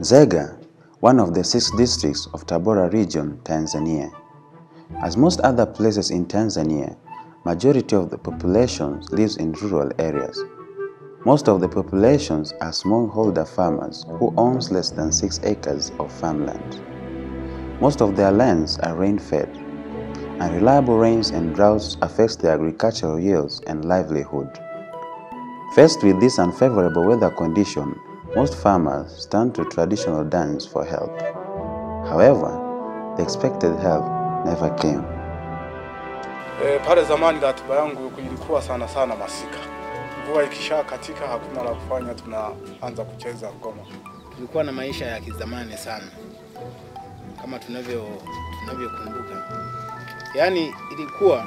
Nzega, one of the six districts of Tabora region, Tanzania. As most other places in Tanzania, majority of the population lives in rural areas. Most of the populations are smallholder farmers who owns less than 6 acres of farmland. Most of their lands are rain-fed. Unreliable rains and droughts affects their agricultural yields and livelihood. Faced with this unfavorable weather condition, most farmers turn to traditional dance for help. However, the expected help never came. E, pale zamani ratiba yangu ilikuwa sana sana masika. Mvua ikisha katika hakuna la kufanya, tunaanza kucheza ngoma. Tulikuwa na maisha ya kizamani sana kama tunavyo tunavyokumbuka. Yaani ilikuwa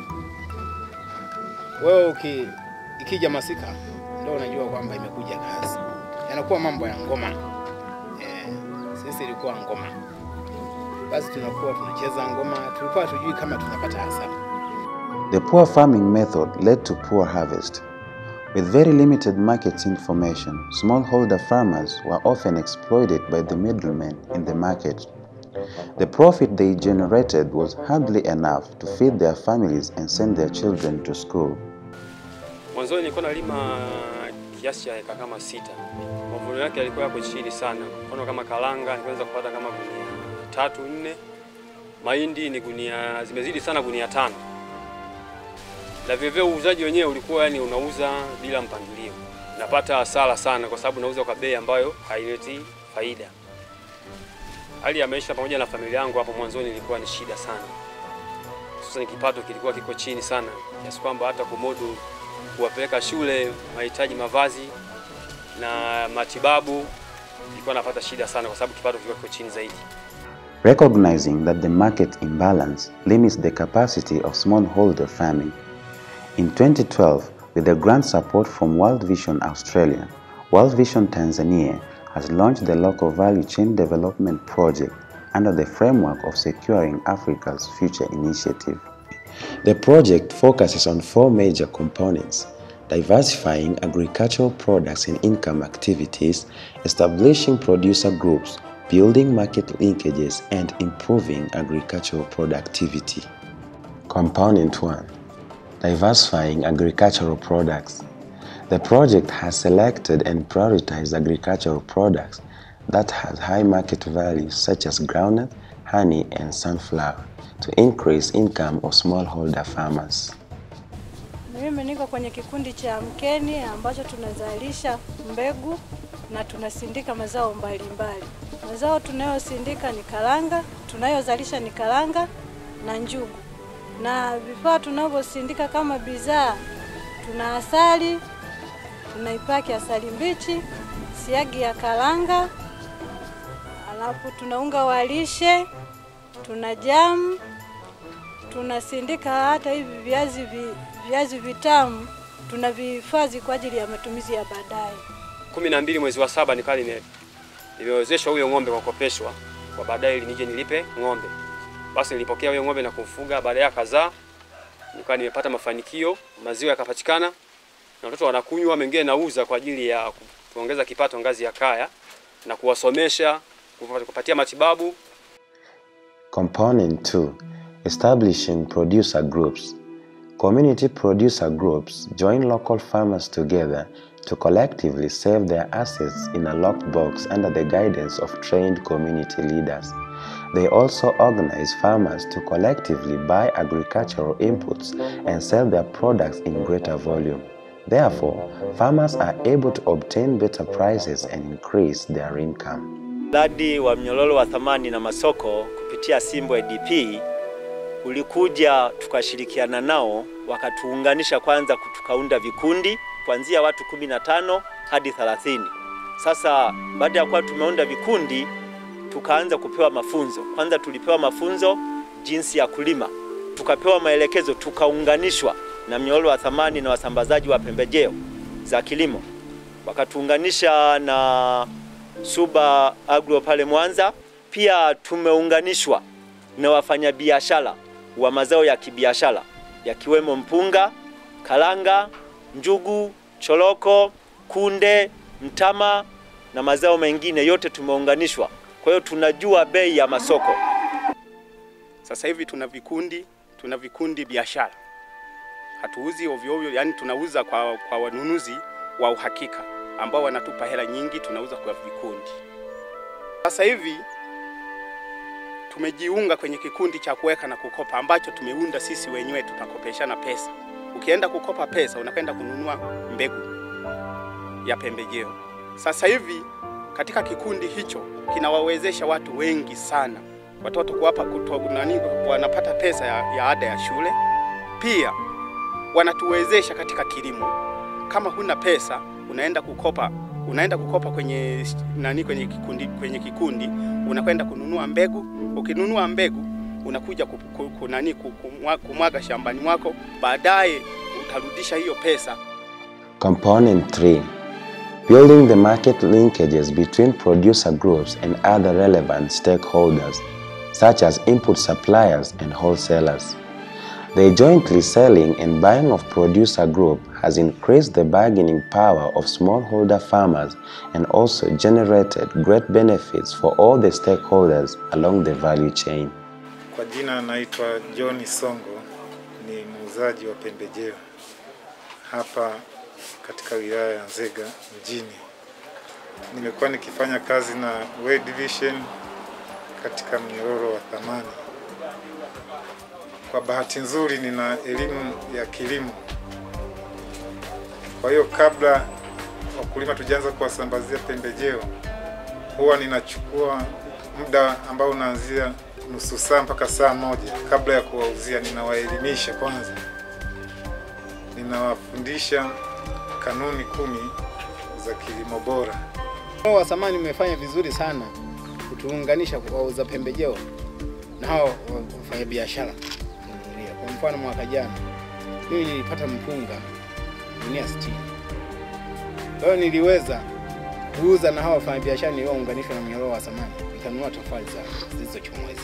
wewe uki, ikija masika ndio unajua kwamba imekuja kazi. Yanakuwa mambo ya ngoma. Eh, sisi ilikuwa ngoma. Basi tunakuwa tunacheza ngoma, tulikuwa tujui kama tunapata hasara. The poor farming method led to poor harvest. With very limited market information, smallholder farmers were often exploited by the middlemen in the market. The profit they generated was hardly enough to feed their families and send their children to school. Mwanzoni nilikuwa nalima kiasi cha eka kama sita. Mavuno yake yalikuwa yako chini sana. Mfano kama karanga niliweza kupata kama gunia tatu nne. Mahindi ni gunia zimezidi sana gunia tano. Na vivyo uuzaji wenyewe ulikuwa yani unauza bila mpangilio. Napata hasara sana kwa sababu nauza kwa bei ambayo haileti faida. Hali ya maisha pamoja na familia yangu hapo mwanzoni ilikuwa ni shida sana. Sasa kipato kilikuwa kiko chini sana kiasi kwamba hata kumudu kuwapeleka shule, mahitaji mavazi na matibabu, ilikuwa napata shida sana kwa sababu kipato kilikuwa kiko chini zaidi. Recognizing that the market imbalance limits the capacity of smallholder farming, in 2012, with the grant support from World Vision Australia, World Vision Tanzania has launched the Local Value Chain Development Project under the framework of Securing Africa's Future Initiative. The project focuses on four major components diversifying agricultural products and income activities, establishing producer groups, building market linkages, and improving agricultural productivity. Component 1 Diversifying agricultural products. The project has selected and prioritized agricultural products that have high market values such as groundnut, honey, and sunflower to increase income of smallholder farmers. Mimi niko kwenye kikundi cha Mkeni ambacho tunazalisha mbegu na tunasindika mazao mbalimbali. Mazao tunayosindika ni karanga, tunayozalisha ni karanga na njugu, na vifaa tunavyosindika kama bidhaa, tuna asali, tunaipaki asali mbichi, siagi ya karanga, alafu tuna unga wa lishe, tuna jamu, tunasindika hata hivi viazi vi, viazi vitamu tunavihifadhi kwa ajili ya matumizi ya baadaye. kumi na mbili mwezi wa saba nikawa nime nimewezeshwa huyo ng'ombe kwa kukopeshwa kwa baadaye ili nije nilipe ng'ombe. Basi nilipokea huyo ng'ombe na kumfuga, baadaye akazaa, nikawa nimepata mafanikio, maziwa yakapatikana na watoto wanakunywa, mengine nauza kwa ajili ya kuongeza kipato ngazi ya kaya na kuwasomesha, kupatia matibabu. Component 2 Establishing producer groups. Community producer groups join local farmers together to collectively save their assets in a locked box under the guidance of trained community leaders. They also organize farmers to collectively buy agricultural inputs and sell their products in greater volume. Therefore, farmers are able to obtain better prices and increase their income. Mradi wa mnyororo wa thamani na masoko kupitia Simbo ADP ulikuja tukashirikiana nao, wakatuunganisha kwanza, tukaunda vikundi kuanzia watu kumi na tano hadi thelathini. Sasa baada ya kuwa tumeunda vikundi, tukaanza kupewa mafunzo. Kwanza tulipewa mafunzo jinsi ya kulima, tukapewa maelekezo, tukaunganishwa na mnyororo wa thamani na wasambazaji wa pembejeo za kilimo, wakatuunganisha na Suba Agro pale Mwanza. Pia tumeunganishwa na wafanyabiashara wa mazao ya kibiashara yakiwemo mpunga, karanga, njugu, choroko, kunde, mtama na mazao mengine yote tumeunganishwa. Kwa hiyo tunajua bei ya masoko. Sasa hivi tuna vikundi, tuna vikundi biashara, hatuuzi ovyo ovyo, yani tunauza kwa, kwa wanunuzi wa uhakika ambao wanatupa hela nyingi, tunauza kwa vikundi. Sasa hivi tumejiunga kwenye kikundi cha kuweka na kukopa ambacho tumeunda sisi wenyewe, tutakopeshana pesa. Ukienda kukopa pesa, unakwenda kununua mbegu ya pembejeo. Sasa hivi katika kikundi hicho kinawawezesha watu wengi sana watoto kuwapa kuto, nani, wanapata pesa ya, ya ada ya shule. Pia wanatuwezesha katika kilimo. Kama huna pesa unaenda kukopa, unaenda kukopa kwenye nani, kwenye kikundi, kwenye kikundi unakwenda kununua mbegu. Ukinunua mbegu unakuja ku, ku, ku, nani, ku- kumwa- kumwaga shambani mwako, baadaye utarudisha hiyo pesa Component 3 Building the market linkages between producer groups and other relevant stakeholders, such as input suppliers and wholesalers. The jointly selling and buying of producer group has increased the bargaining power of smallholder farmers and also generated great benefits for all the stakeholders along the value chain. Kwa jina naitwa John Songo, ni muuzaji wa pembejeo hapa katika wilaya ya Nzega mjini. Nimekuwa nikifanya kazi na World Vision katika mnyororo wa thamani. Kwa bahati nzuri, nina elimu ya kilimo, kwa hiyo kabla wakulima tujaanza kuwasambazia pembejeo, huwa ninachukua muda ambao unaanzia nusu saa mpaka saa moja kabla ya kuwauzia. Ninawaelimisha kwanza, ninawafundisha kanuni kumi za kilimo bora. Hao wa samani umefanya vizuri sana kutuunganisha kwa wauza pembejeo na hao wafanya biashara. Kwa mfano mwaka jana mimi nilipata mpunga gunia 60. Kwa hiyo niliweza kuuza na hao wafanya biashara niliounganishwa na mnyororo wa samani, nikanunua tofali za zilizochomwezi.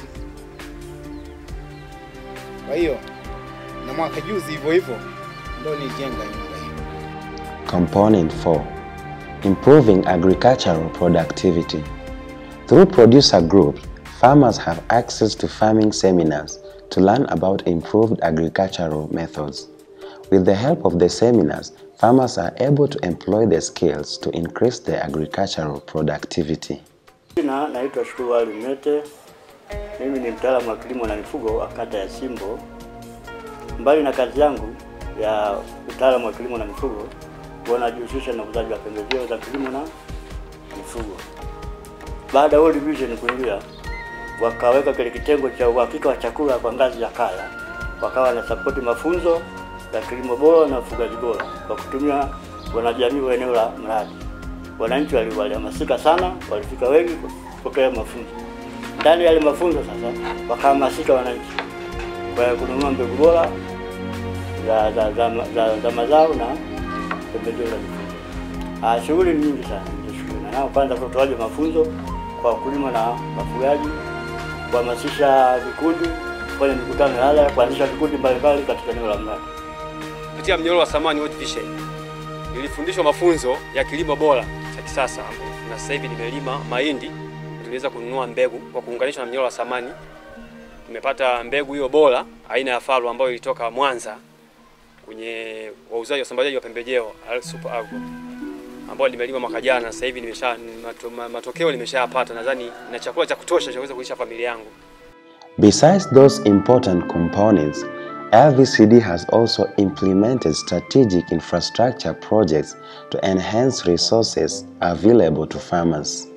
Kwa hiyo na mwaka juzi hivyo hivyo ndio nijenga nyumba hiyo. Component 4 Improving agricultural productivity. Through producer groups, farmers have access to farming seminars to learn about improved agricultural methods. With the help of the seminars, farmers are able to employ their skills to increase their agricultural productivity. Jina naitwa Shukuru Ali Mnete. Mimi ni mtaalamu wa kilimo na mifugo wa kata ya Simbo. Mbali na kazi yangu ya utaalamu wa kilimo na mifugo, huwa najihusisha na uuzaji wa pembejeo za kilimo na mifugo. Baada ya World Vision kuingia, wakaweka kile kitengo cha uhakika wa chakula kwa ngazi ya kaya, wakawa na sapoti mafunzo ya kilimo bora na ufugaji bora kwa kutumia wanajamii wa eneo la mradi. Wananchi wali- walihamasika sana, walifika wengi kupokea mafunzo. Ndani ya yale mafunzo sasa, wakahamasika wananchi kwa kununua mbegu bora za, za, za, za, za mazao na pembejeo za mifugo. Ah, shughuli ni nyingi sana nilizoshughulika nao. Kwanza utoaji wa mafunzo kwa wakulima na wafugaji, kuhamasisha vikundi, kufanya mikutano ya hadhara, kuanzisha vikundi mbalimbali katika eneo la mradi. Kupitia mnyororo wa thamani World Vision nilifundishwa mafunzo ya kilimo bora cha kisasa, na sasa hivi nimelima mahindi, tuliweza kununua mbegu kwa kuunganishwa na mnyororo wa thamani. Tumepata mbegu hiyo bora aina ya Faru ambayo ilitoka Mwanza kwenye wauzaji wasambazaji wa pembejeo Al Super Agro ambao limelima mwaka jana. Sasa hivi nimesha mato, ma- matokeo nimeshayapata, nadhani na chakula cha kutosha cha kuweza kulisha familia yangu. Besides those important components, LVCD has also implemented strategic infrastructure projects to enhance resources available to farmers.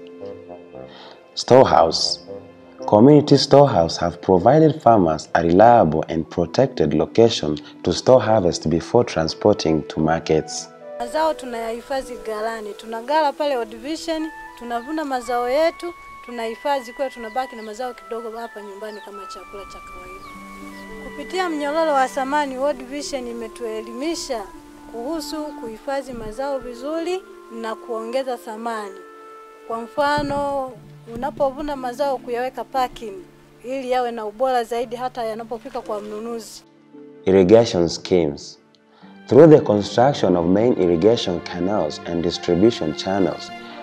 Storehouse Community Storehouse have provided farmers a reliable and protected location to store harvest before transporting to markets. Mazao tunayahifadhi ghalani, tuna ghala pale World Vision, tunavuna mazao yetu tunahifadhi, kwa tunabaki na mazao kidogo hapa nyumbani kama chakula cha kawaida. Kupitia mnyororo wa thamani, World Vision imetuelimisha kuhusu kuhifadhi mazao vizuri na kuongeza thamani. Kwa mfano, unapovuna mazao kuyaweka packing ili yawe na ubora zaidi hata yanapofika kwa mnunuzi. Irrigation schemes. Through the construction of main irrigation canals and distribution channels,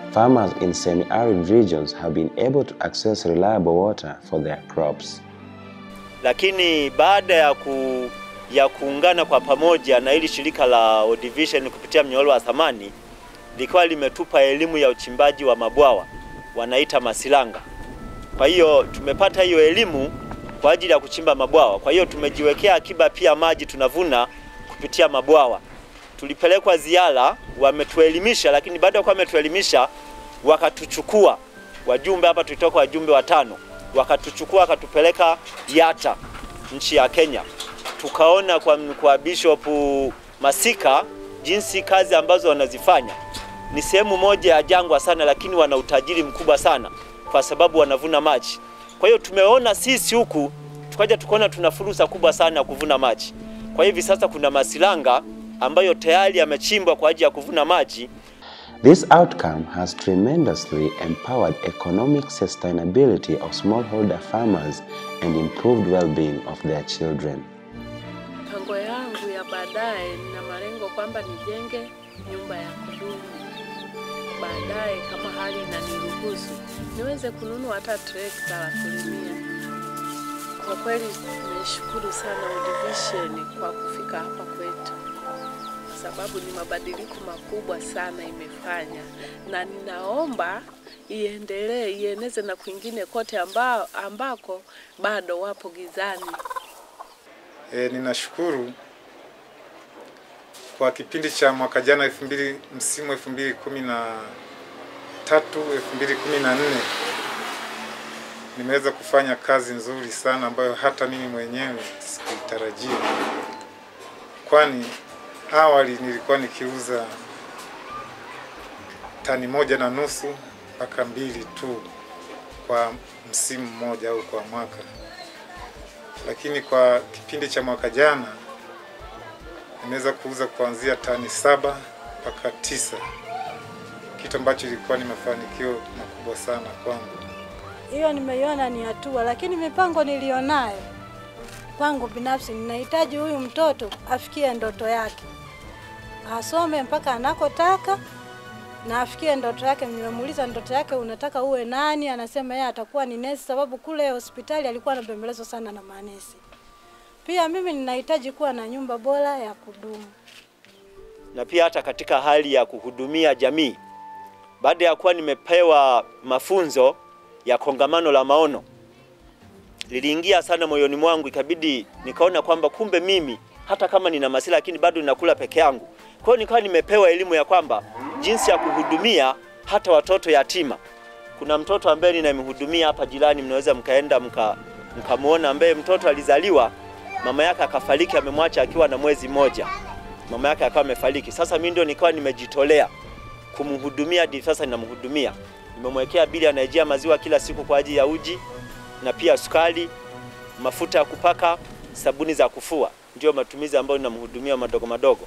farmers in semi-arid regions have been able to access reliable water for their crops. Lakini baada ya ku ya kuungana kwa pamoja na hili shirika la World Vision kupitia mnyororo wa thamani likawa limetupa elimu ya uchimbaji wa mabwawa wanaita masilanga. Kwa hiyo tumepata hiyo elimu kwa ajili ya kuchimba mabwawa. Kwa hiyo tumejiwekea akiba pia maji tunavuna kupitia mabwawa. Tulipelekwa ziara, wametuelimisha, lakini baada ya kuwa wametuelimisha wakatuchukua wajumbe hapa, tulitoka wajumbe watano, wakatuchukua wakatupeleka Yata, nchi ya Kenya, tukaona kwa, kwa Bishop Masika jinsi kazi ambazo wanazifanya. Ni sehemu moja ya jangwa sana, lakini wana utajiri mkubwa sana kwa sababu wanavuna maji. Kwa hiyo tumeona sisi huku tukaja tukaona tuna fursa kubwa sana ya kuvuna maji. Kwa hivi sasa kuna masilanga ambayo tayari yamechimbwa kwa ajili ya kuvuna maji. This outcome has tremendously empowered economic sustainability of smallholder farmers and improved well-being of their children. Mipango yangu ya baadaye, nina malengo kwamba nijenge nyumba ya kudumu baadaye, kama hali inaniruhusu, niweze kununua hata trekta la kulimia. Kwa kweli nimeshukuru sana World Vision kwa kufika hapa kwetu, kwa sababu ni mabadiliko makubwa sana imefanya, na ninaomba iendelee, ieneze na kwingine kote amba, ambako bado wapo gizani. E, ninashukuru kwa kipindi cha mwaka jana elfu mbili msimu elfu mbili kumi na tatu elfu mbili kumi na nne nimeweza kufanya kazi nzuri sana ambayo hata mimi mwenyewe sikuitarajia, kwani awali nilikuwa nikiuza tani moja na nusu mpaka mbili tu kwa msimu mmoja au kwa mwaka, lakini kwa kipindi cha mwaka jana nimeweza kuuza kuanzia tani saba mpaka tisa, kitu ambacho ilikuwa ni mafanikio makubwa sana kwangu. Hiyo nimeiona ni hatua, lakini mipango nilionayo kwangu binafsi, ninahitaji huyu mtoto afikie ndoto yake, asome mpaka anakotaka na afikie ndoto yake. Nimemuuliza ndoto yake, unataka uwe nani? Anasema yeye atakuwa ni nesi, sababu kule hospitali alikuwa anabembelezwa sana na manesi. Pia mimi ninahitaji kuwa na nyumba bora ya kudumu. na pia hata katika hali ya kuhudumia jamii. Baada ya kuwa nimepewa mafunzo ya kongamano la maono, liliingia sana moyoni mwangu, ikabidi nikaona kwamba kumbe mimi hata kama nina masila lakini bado ninakula peke yangu. Kwa hiyo nikawa nimepewa elimu ya kwamba jinsi ya kuhudumia hata watoto yatima. Kuna mtoto ambaye ninamhudumia hapa jirani, mnaweza mkaenda mka mkamwona, ambaye mtoto alizaliwa mama yake akafariki, amemwacha akiwa na mwezi mmoja, mama yake akawa amefariki. Sasa mimi ndio nikawa nimejitolea kumhudumia, hadi sasa ninamhudumia. Nimemwekea bili, anaijia maziwa kila siku kwa ajili ya uji na pia sukari, mafuta ya kupaka, sabuni za kufua, ndio matumizi ambayo ninamhudumia madogo madogo.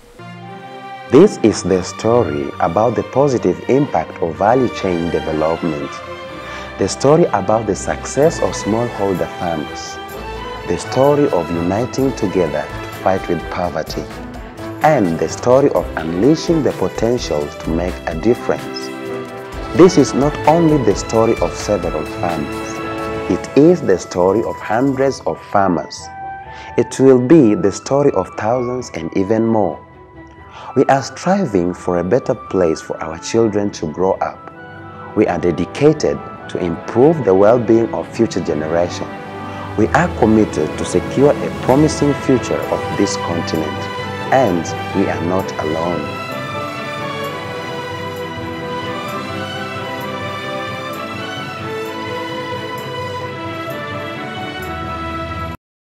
This is the story about the positive impact of value chain development. The story about the success of smallholder farmers. The story of uniting together to fight with poverty. And the story of unleashing the potentials to make a difference. This is not only the story of several farmers, it is the story of hundreds of farmers. It will be the story of thousands and even more. We are striving for a better place for our children to grow up. We are dedicated to improve the well-being of future generations. We are committed to secure a promising future of this continent. And we are not alone.